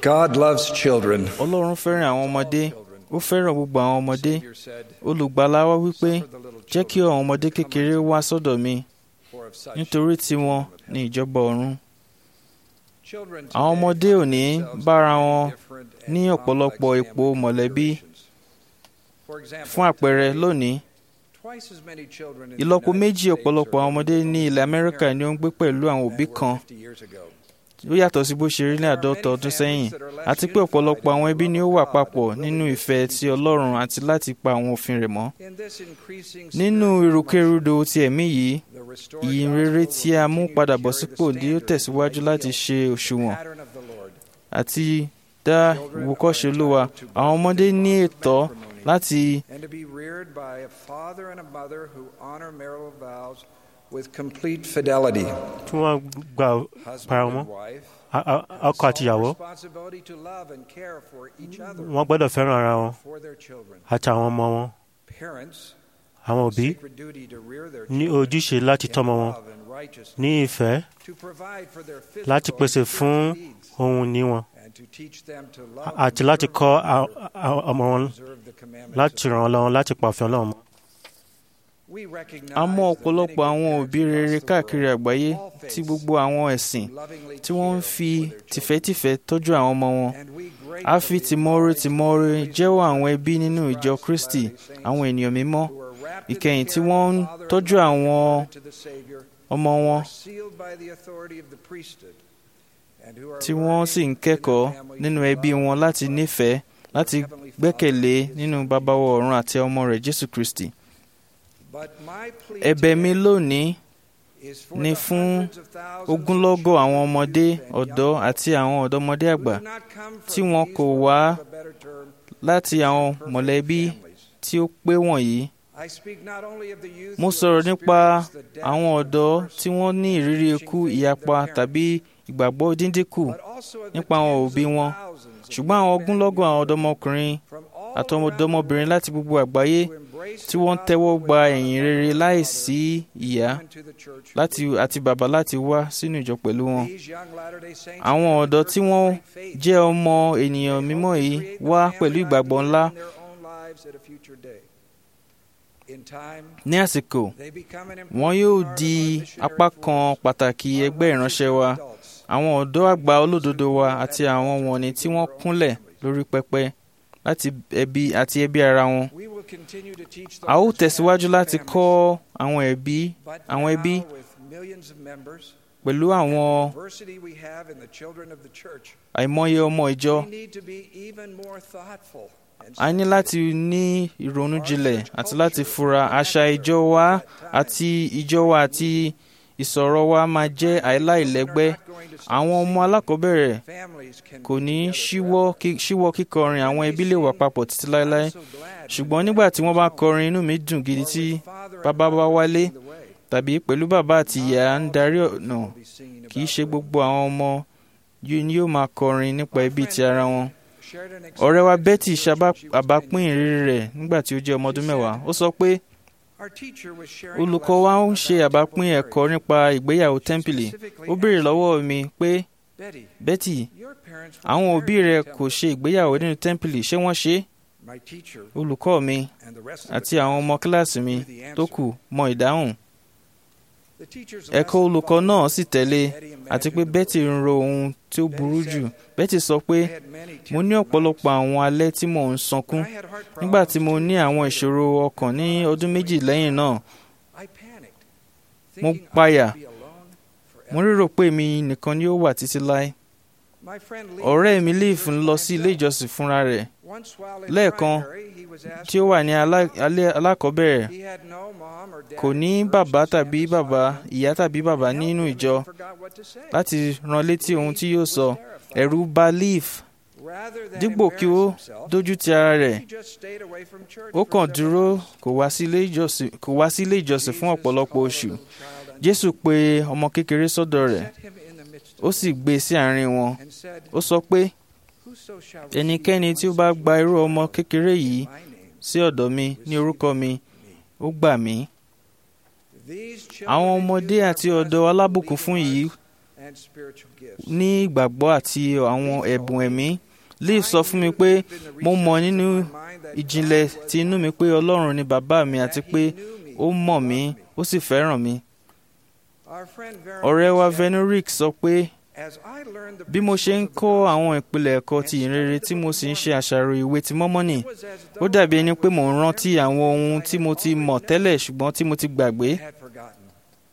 God loves children. ọlọ́run fẹ́ràn àwọn ọmọdé ó fẹ́ràn gbogbo àwọn ọmọdé olùgbàlà wa wípé jẹ́ kí àwọn ọmọdé kékeré wá sọ́dọ̀ mi nítorí tiwọn ní ìjọba ọ̀run àwọn ọmọdé òní bára wọn ní ọ̀pọ̀lọpọ̀ ipò mọ̀lẹ́bí fún àpẹẹrẹ lónìí ìlọ́po méjì ọ̀pọ̀lọpọ̀ àwọn ọmọdé ní ilẹ̀ amẹ́ríkà ni ó ń gbé pẹ̀lú àwọn òbí kan ó yàtọ̀ sí bó ṣe rí ní àádọ́ta ọdún sẹ́yìn àti pé ọ̀pọ̀lọpọ̀ àwọn ẹbí ni ó wà papọ̀ nínú ìfẹ́ ti ọlọ́run àti láti pa àwọn òfin rẹ̀ mọ́ nínú ìrúkèrúdò ti ẹ̀mí yìí ìyìn rere tí a mú padà bọ̀ sípò ni ó tẹ̀síwájú láti ṣe òṣùwọ̀n àti dá ìwòkọ́ṣe olúwa àwọn ọmọdé ní ẹ̀tọ́ láti and to be reared by a father and a mother who honor marital vows with complete fidelity. tí wọ́n gba para wọn A- a- ọkọ àti ìyàwó Responsibility to love and care for each other wọ́n gbọ́dọ̀ fẹ́ràn ara wọn for their children. àti àwọn ọmọ wọn Parents àwọn òbí sacred duty to rear their ní children ojúṣe láti in tọ́mọ wọn love and righteousness, ní ìfẹ́ to provide for their láti physical pèsè and fún spiritual needs, ohun ní wọn and to teach them to love àti and láti serve kọ́ one a- another, a- ọmọ wọn observe the commandments láti of ràn wọn lọ́wọ́ láti pa òfin ọlọ́run mọ́. We recognize a mọ that ọ̀pọ̀lọpọ̀ many àwọn good òbí parents rere across the káàkiri world àgbáyé of all tí faiths gbogbo àwọn ẹ̀sìn lovingly tí wọ́n ń care fi for their children. tìfẹ́tìfẹ́ tọ́jú àwọn ọmọ wọn And we a fi gratefully tìmọ́re tìmọ́re acknowledge jẹ́wọ́ the àwọn ẹbí nínú Christ ìjọ kristi Latter-day àwọn Saints ènìyàn mímọ́ who are wrapped in the ìkẹyìn tí care of wọ́n ń the Father and tọ́jú Mother àwọn converted to the Savior, ọmọ wọn are sealed by the authority of the priesthood, and who are tí wọ́n sì ń learning in kẹ́kọ̀ọ́ their families nínú to ẹbí love wọn láti Christ, nífẹ̀ẹ́ láti their Heavenly Father, gbẹ́kẹ̀lé and His nínú Son, bàbá wa Jesus ọ̀run àti ọmọ rẹ̀ jésù kristi But my plea ẹ̀bẹ̀ mi today lónìí is for ni the fún hundreds of thousands of ogúnlọ́gọ̀ àwọn children, ọmọdé youth, and ọ̀dọ́ young àti àwọn ọ̀dọ́mọdé who àgbà do not come from tí wọn these, kò for wá lack of a better term, láti àwọn perfect mọ̀lẹ́bí families. tí ó pé wọ̀nyí I speak not only of the youth mo who sọ̀rọ̀ have nípa experienced the death àwọn of ọ̀dọ́ first tí wọ́n ní ìrírí ikú ìyapa tàbí ìgbàgbọ́ díndínkù but also of the nípa àwọn tens òbí of wọn thousands of ṣùgbọn àwọn young men ogúnlọ́gọ̀ àwọn and ọ̀dọ́mọkùnrin from all àti around the ọ̀dọ́mọbìnrin world láti gbogbo àgbáyé who embrace tí the wọ́n ń tẹ́wọ́ gospel gba without ẹ̀yìn a rere mother or láìsí father, ìyá come into the church láti with àti bàbá láti wá sínú ìjọ pẹ̀lú wọn. These young Latter-day Saints àwọn have ọ̀dọ́ tí wọ́n great faith. jẹ́ ọmọ ènìyàn They mímọ́ hope to yìí create the wá family pẹ̀lú life ìgbàgbọ́ together ńlá in their own lives at a future day. In time, ní àsìkò they become an wọn important yóò part di of our missionary apá kan force, pàtàkì our ẹgbẹ́ righteous ìránṣẹ́ wa adults, àwọn ọ̀dọ́ àgbà olódodo wa àti àwọn wọ̀nnì tí wọ́n kúnlẹ̀ lórí pẹpẹ láti ẹbí àti ẹbí ara wọn. We will continue to teach a ó those tẹ̀síwájú families, láti kọ́ àwọn ẹbí but àwọn ẹbí now with millions of members, pẹ̀lú àwọn diversity we have in the children of the church, àìmọye ọmọ ìjọ we need to be even more thoughtful and a ní láti ní ìrònú jinlẹ̀ àti láti fura àṣà ìjọ wa àti ìjọ wa àti ìsọ̀rọ̀ wa máa jẹ́ àìláìlẹ́gbẹ́ àwọn ọmọ alákọ̀ọ́bẹ̀rẹ̀ families can kò ní be together ṣíwọ́ forever. kí- ṣíwọ́ kíkọrin àwọn ẹbí lè wà papọ̀ títí láéláé I'm so glad ṣùgbọ́n nígbà tí wọ́n bá kọrin inú mi dùn gidi tí bàbá bá wálé tàbí pẹ̀lú bàbá àti ìyá ń darí ọ̀nà kì í ṣe gbogbo àwọn ọmọ yìí ni yóò máa kọrin nípa ẹbí ti ara wọn. ọ̀rẹ́ wa Betty ṣàbápín ìrírí rẹ̀ nígbà tí ó jẹ́ ọmọ ọdún mẹ́wàá ó sọ pé olùkọ́ wa ń ṣe àbápín ẹ̀kọ́ nípa ìgbéyàwó tẹ́ḿpìlì ó béèrè lọ́wọ́ mi pé Betty àwọn òbí rẹ kò ṣe ìgbéyàwó nínú tẹ́ḿpìlì ṣé wọ́n ṣe é olùkọ́ mi àti àwọn ọmọ kíláàsì mi tó kù mọ ìdáhùn ẹ̀kọ́ olùkọ́ náà sì tẹ̀lé àti pé Betty ń ro ohun tí ó burú jù Betty sọ pé mo ní ọ̀pọ̀lọpọ̀ àwọn alẹ́ tí mò ń sọkún nígbà tí mo ní àwọn ìṣòro ọkàn ní ọdún méjì lẹ́yìn náà mo páyà mo rérò pé èmi nìkan ni ó wà títí láé ọ̀rẹ́ mi Leaf ń lọ sí ilé ìjọsìn fúnra rẹ̀ lẹ́ẹ̀kan tí ó wà ní alá- alẹ́ alákọ̀ọ́bẹ̀rẹ̀ kò ní bàbá tàbí bàbá ìyá tàbí bàbá nínú ìjọ láti rán létí ohun tí yóò sọ ẹ̀rù bà Leaf dípò kí ó dójú ti ara rẹ̀ ó kàn dúró kò wá sí ilé ìjọsìn kò wá sí ilé ìjọsìn fún ọ̀pọ̀lọpọ̀ oṣù Jésù pe ọmọ kékeré sọ́dọ̀ rẹ̀ ó sì gbé e sí àárín wọn ó sọ pé ẹnikẹ́ni tí ó bá gba irú ọmọ kékeré yìí sí ọ̀dọ̀ mi ní orúkọ mi ó gbà mí àwọn ọmọdé àti ọ̀dọ́ alábùkún fún yìí and spiritual gifts. ní ìgbàgbọ́ àti àwọn ẹ̀bùn ẹ̀mí Liv sọ fún mi pé mo mọ̀ nínú ìjìnlẹ̀ ti inú mi pé Ọlọ́run ni bàbá mi àti pé ó mọ̀ mí ó sì fẹ́ràn mi. Our friend ọ̀rẹ́ wa Veronica Venuric sọ pé said, "As I learned the bí mo ṣe ń principles of kọ́ the àwọn ìpìlẹ̀ ẹ̀kọ́ ti ìrere tí mo sì ń ṣe àṣàrò ìwé ti mọ́mọ́nì gospel, it was as ó though dàbí I ẹni pé was mò ń rántí remembering àwọn ohun things I tí had mo ti already mọ̀ known tẹ́lẹ̀ ṣùgbọ́n tí mo ti gbàgbé. and had forgotten."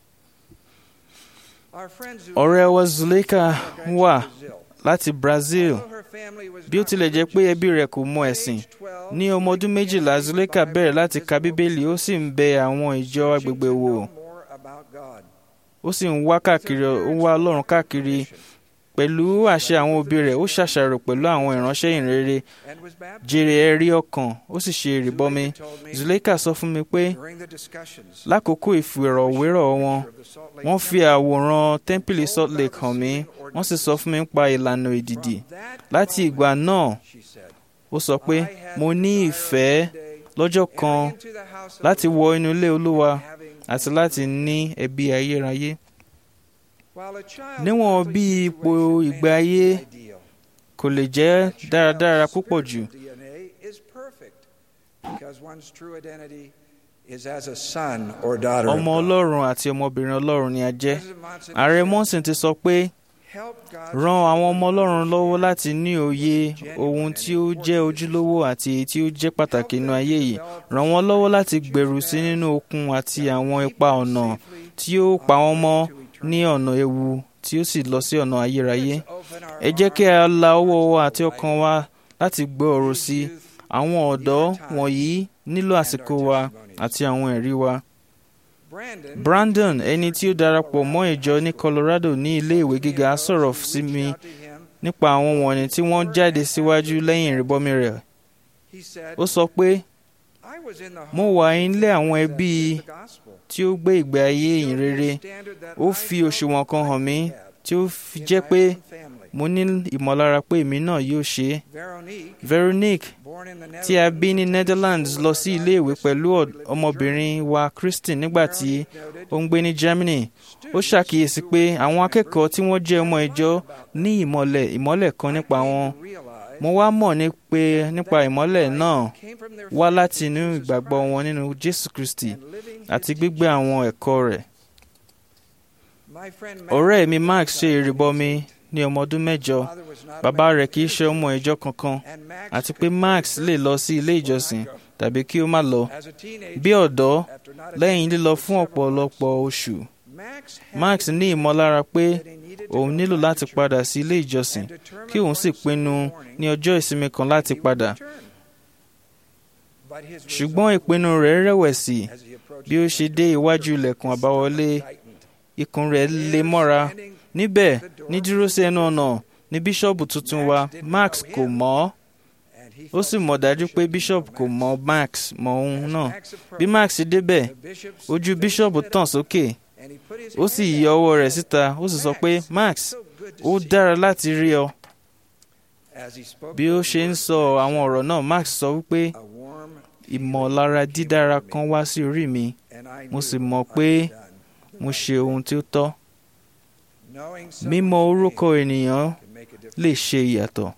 Our friend Zuleika ọ̀rẹ́ wa Zuleika immigrated to wà Brazil. láti Brazil Although her family was bí ó not tilẹ̀ jẹ́ pé religious, ẹbí rẹ̀ kò mọ at ẹ̀sìn age 12, ní ọmọ ọdún méjìlá Zuleika bẹ̀rẹ̀ láti ka bíbélì ó sì ń bẹ àwọn ìjọ searching agbègbè to wò know more about God. ó sì ń wá káàkiri ó ń wá Ọlọ́run káàkiri pẹ̀lú àṣẹ àwọn òbí rẹ̀ ó ṣàṣàrò pẹ̀lú àwọn ìránṣẹ́ ìrere and was baptized. jèrè ẹ̀rí ọkàn ó sì ṣe ìrìbọmi Zuleika told me Zuleika sọ fún mi pé during the discussions lákòókò ìfìrọ̀wérọ̀ wọn of the Salt Lake wọ́n fi àwòrán tẹ́ḿpìlì Salt Lake hàn mí wọ́n sì sọ fún mi nípa ìlànà ìdìdì From that láti moment, ìgbà náà she said, ó sọ pé "I had mo the ní desire ìfẹ́ one day lọ́jọ́ kan entering into the house of láti the wọ Lord inú ilé Olúwa and having àti láti ní ẹbí ayérayé While a child's níwọ̀n earthly bí ipò situation may ìgbé not ayé be ideal, kò lè jẹ́ a child's dáradára púpọ̀ jù spiritual DNA is perfect because one's true identity is as a son or daughter of ọmọ God. Ọlọ́run àti ọmọbìnrin Ọlọ́run ni a jẹ́ President Monson ààrẹ said, Monson ti sọ pé "Help God's ran àwọn ọmọ children Ọlọ́run lọ́wọ́ understand láti ní òye ohun tí ó jẹ́ ojúlówó àti èyí tí ó jẹ́ pàtàkì nínú ayé yìí ràn wọ́n lọ́wọ́ láti gbèrú sí nínú okun àti àwọn ipa ọ̀nà tí ó pa wọ́n mọ́ ní ọ̀nà ewu tí ó sì lọ sí ọ̀nà ayérayé Let's open our ẹ jẹ́ kí a arms la ọwọ́ to wa the àti light. ọkàn wa láti gbọ́ ọ̀rọ̀ These sí youth àwọn ọ̀dọ́ wọ̀nyí nílò àsìkò wa àti àwọn ẹ̀rí wa. Brandon, Brandon ẹni tí ó darapọ̀ mọ́ ìjọ ní Colorado ní ilé ìwé gíga sọ̀rọ̀ sí mi reached out to him. nípa àwọn wọ̀nyí tí wọ́n jáde síwájú lẹ́yìn ìrìbọmi rẹ̀. He said, ó sọ pé "I was in the mo home wà of nílé àwọn that ẹbí lived the gospel. tí ó gbé ìgbé ayé ìyìn rere ó fi òṣùwọ̀n kan hàn mí tí ó fi jẹ́ pé mo ní ìmọ̀lára pé èmi náà yóò ṣe é. Veronique tí a bí ní Netherlands lọ sí iléèwé pẹ̀lú ọ̀d- ọmọbìnrin wa Christine nígbà tí ó ń gbé ní Germany ó ṣàkíyèsí pé àwọn akẹ́kọ̀ọ́ tí wọ́n jẹ́ ọmọ ìjọ ní ìmọ̀lẹ̀ ìmọ̀lẹ̀ kan nípa wọn mo wá mọ̀ ní pé nípa ìmọ̀lẹ̀ náà wá láti inú ìgbàgbọ́ wọn nínú Jésù Kristi àti gbígbé àwọn ẹ̀kọ́ rẹ̀ ọ̀rẹ́ mi Max ṣe ìrìbọmi ní ọmọ ọdún mẹ́jọ bàbá rẹ̀ kì í ṣe ọmọ ìjọ kankan àti pé Max lè lọ sí ilé ìjọsìn tàbí kí ó má lọ bí ọ̀dọ́ lẹ́yìn lílọ fún ọ̀pọ̀lọpọ̀ oṣù Max ní ìmọ̀lára pé òun nílò láti padà sí ilé ìjọsìn kí òun sì pinnu ní ọjọ́ ìsinmi kan láti padà ṣùgbọ́n ìpinnu rẹ̀ rẹ̀wẹ̀sì bí ó ṣe dé iwájú ilẹ̀kùn àbáwọlé ikùn rẹ̀ lé mọ́ra níbẹ̀ ní dúró sí ẹnu ọ̀nà ní bíṣọ̀bù tuntun wa Max kò mọ̀ ọ́ ó sì mọ̀ dájú pé bíṣọ̀bù kò mọ̀ Max mọ̀ òun náà bí Max débẹ̀ ojú bíṣọ̀bù tàn sókè ó sì yọ ọwọ́ rẹ̀ síta ó sì sọ pé Max ó dára láti rí ọ bí ó ṣe ń sọ àwọn ọ̀rọ̀ náà Max sọ wípé ìmọ̀lára dídára kan wá sí orí mi mo sì mọ̀ pé mo ṣe ohun tí ó tọ́ mímọ̀ orúkọ ènìyàn lè ṣe ìyàtọ̀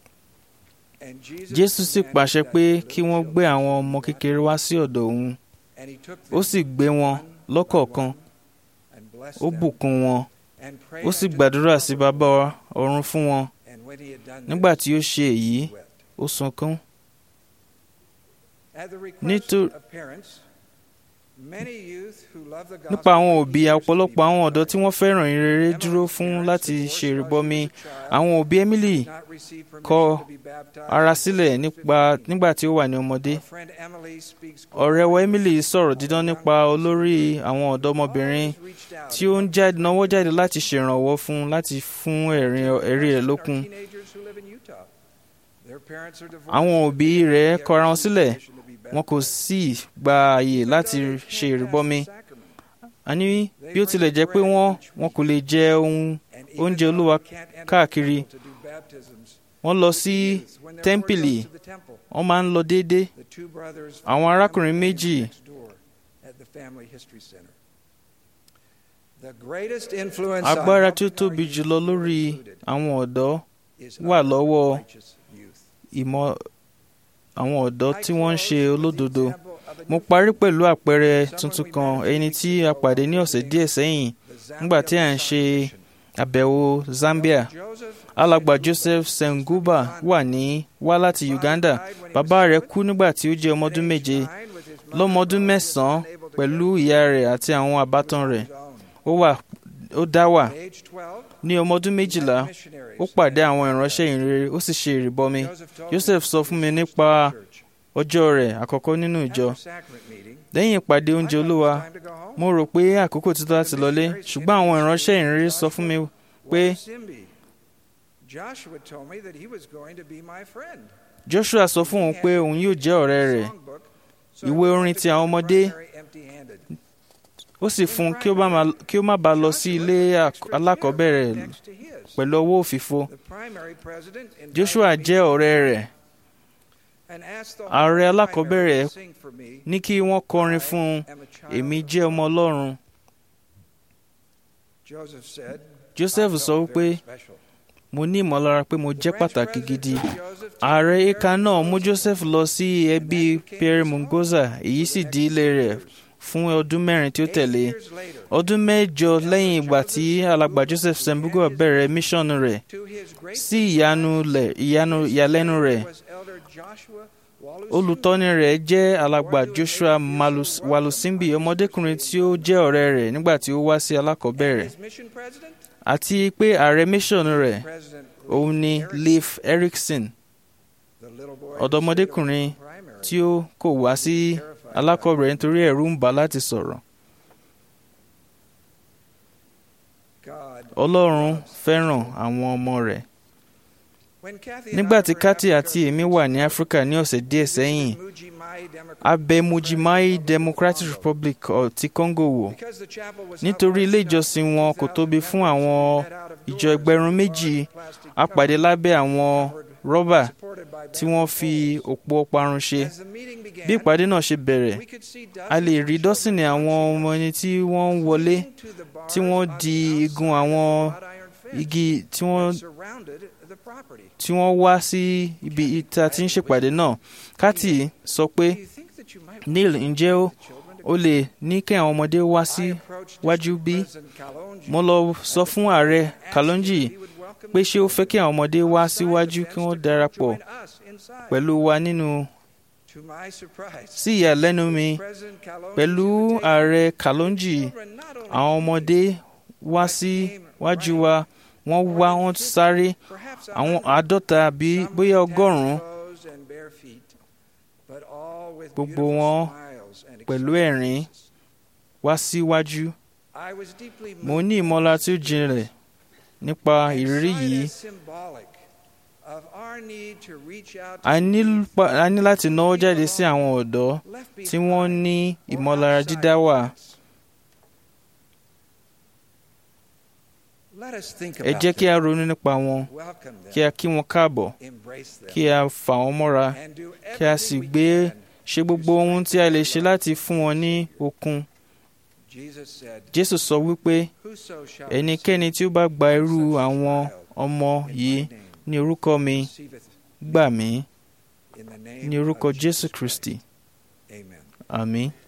Jésù sì pàṣẹ pé kí wọ́n gbé àwọn ọmọ kékeré wá sí ọ̀dọ̀ òun ó sì gbé wọn lọ́kọ̀ọ̀kan ó bùkún wọn ó sì gbàdúrà sí bàbá ọ̀run fún wọn nígbà tí ó ṣe èyí ó sunkún nítorí nípa àwọn òbí ọ̀pọ̀lọpọ̀ àwọn ọ̀dọ́ tí wọ́n fẹ́ràn ìrere dúró fún láti ṣe ìrìbọmi àwọn òbí Emily kọ ara sílẹ̀ nípa nígbà tí ó wà ní ọmọdé ọ̀rẹ́ wa Emily sọ̀rọ̀ dídán nípa olórí àwọn ọ̀dọ́mọbìnrin tí ó ń jáde náwó jáde láti ṣèrànwọ́ fún láti fún ẹ̀rí rẹ̀ lókun àwọn òbí rẹ̀ kọra wọn sílẹ̀ wọn kò sì gba àyè láti ṣe ìrìbọmi àní bí ó tilẹ̀ jẹ́ pé wọ́n wọn kò lè jẹ ohun oúnjẹ olúwa káàkiri wọ́n lọ sí tẹ́ḿpìlì wọ́n máa ń lọ déédéé àwọn arákùnrin méjì The greatest influence on agbára tí ó helping our tóbi youth jùlọ lórí included àwọn ọ̀dọ́ is wà our lọ́wọ́ righteous youth. ìmọ̀ àwọn ọ̀dọ́ I tí wọ́n ń close ṣe with the olódodo example of a mo new parí friend, pẹ̀lú àpẹẹrẹ tuntun kan ẹni tí a pàdé ní ọ̀sẹ̀ díẹ̀ sẹ́yìn the nígbà tí à ń Zambia ṣe Mission. àbẹ̀wò Zambia Joseph alàgbà Joseph Senguba wà ní wá láti Uganda bàbá rẹ̀ kú nígbà tí ó jẹ́ ọmọ ọdún méje lọ́mọ ọdún mẹ́sàn-án pẹ̀lú ìyá rẹ̀ àti àwọn àbátan rẹ̀ ó wà ó dá wà ní ọmọ ọdún méjìlá ó pàdé àwọn ìránṣẹ́ ìrere ó sì ṣe ìrìbọmi Joseph sọ fún mi nípa ọjọ́ rẹ̀ àkọ́kọ́ nínú ìjọ lẹ́yìn ìpàdé oúnjẹ olúwa mo rò pé àkókò ti tó láti lọlé ṣùgbọ́n àwọn ìránṣẹ́ ìrere sọ fún mi pé Joshua told me that he was going to be my friend. Joshua sọ fún òun pé òun yóò jẹ́ ọ̀rẹ́ rẹ̀ ìwé orin ti àwọn ọmọdé ó sì fún un kí ó bá máa- kí ó má bàa lọ sí ilé ak- alákọ̀ọ́bẹ̀rẹ̀ pẹ̀lú ọwọ́ òfìfo Joshua jẹ́ ọ̀rẹ́ rẹ̀ ààrẹ alákọ̀ọ́bẹ̀rẹ̀ ní kí wọ́n kọrin fún un èmi jẹ́ ọmọ Ọlọ́run Joseph sọ wípé mo ní ìmọ̀lára pé mo jẹ́ pàtàkì gidi ààrẹ eka náà mú Joseph lọ sí ẹbí Pierre Mungoza èyí sì di ilé rẹ̀ fún ọdún mẹ́rin tí ó tẹ̀lé ọdún mẹ́jọ lẹ́yìn ìgbà tí alàgbà Joseph Sembugo bẹ̀rẹ̀ míṣọ́nù rẹ̀ sí ìyanu lẹ̀- ìyanu ìyàlẹ́nu rẹ̀ olùtọ́ni rẹ̀ jẹ́ alàgbà Joshua Malus- Walusimbi ọmọdékùnrin tí ó jẹ́ ọ̀rẹ́ rẹ̀ nígbà tí ó wá sí alákọ̀ọ́bẹ̀rẹ̀ àti pé ààrẹ míṣọ́nù rẹ̀ òun ni Leif Erikson ọ̀dọ́mọdékùnrin tí ó kò wá sí alákọ̀ọ́bẹ̀rẹ̀ nítorí ẹ̀rù ń bà á láti sọ̀rọ̀ Ọlọ́run fẹ́ràn àwọn ọmọ rẹ̀ nígbà tí Kathy àti èmi wà ní Áfíríkà ní ọ̀sẹ̀ díẹ̀ sẹ́yìn a bẹ̀ Mujimai Democratic Republic of- ti Congo wò nítorí ilé ìjọsìn wọn kò tóbi fún àwọn ìjọ ẹgbẹ̀rún méjì a pàdé lábẹ́ àwọn rọ́bà tí wọ́n fi òpó parun ṣe bí ìpàdé náà ṣe bẹ̀rẹ̀ a lè rí dọ́sìnì àwọn ọmọ ẹni tí wọ́n ń wọlé tí wọ́n di igun àwọn igi tí wọ́n tí wọ́n wá sí ibi ìta tí ń ṣèpàdé náà Kathy sọ pé Neil ǹjẹ́ ó ó lè ní kí àwọn ọmọdé wá sí wájú bí mo lọ sọ fún ààrẹ Kalonji pé ṣé ó fẹ́ kí àwọn ọmọdé wá síwájú kí wọ́n darapọ̀ pẹ̀lú wa nínú sí ìyàlẹ́nu mi pẹ̀lú ààrẹ Kalonji àwọn ọmọdé wá sí wájú wa wọ́n wá wọ́n sáré àwọn àádọ́ta àbí bóyá ọgọ́rùn-ún gbogbo wọn pẹ̀lú ẹ̀rín wá síwájú mo ní ìmọ̀lára tí ó jinlẹ̀ nípa ìrírí yìí a ní pa- a ní láti náwó jáde sí àwọn ọ̀dọ́ tí wọ́n ní ìmọ̀lára dídá wà ẹ jẹ́ kí a ronú nípa wọn kí a kí wọn káàbọ̀ kí a fà wọ́n mọ́ra kí a sì gbé ṣe gbogbo ohun tí a lè ṣe láti fún wọn ní okun Jésù sọ wípé ẹnikẹ́ni tí ó bá gba irú àwọn ọmọ yìí ní orúkọ mi gbà mí ní orúkọ Jésù Kristi àmín.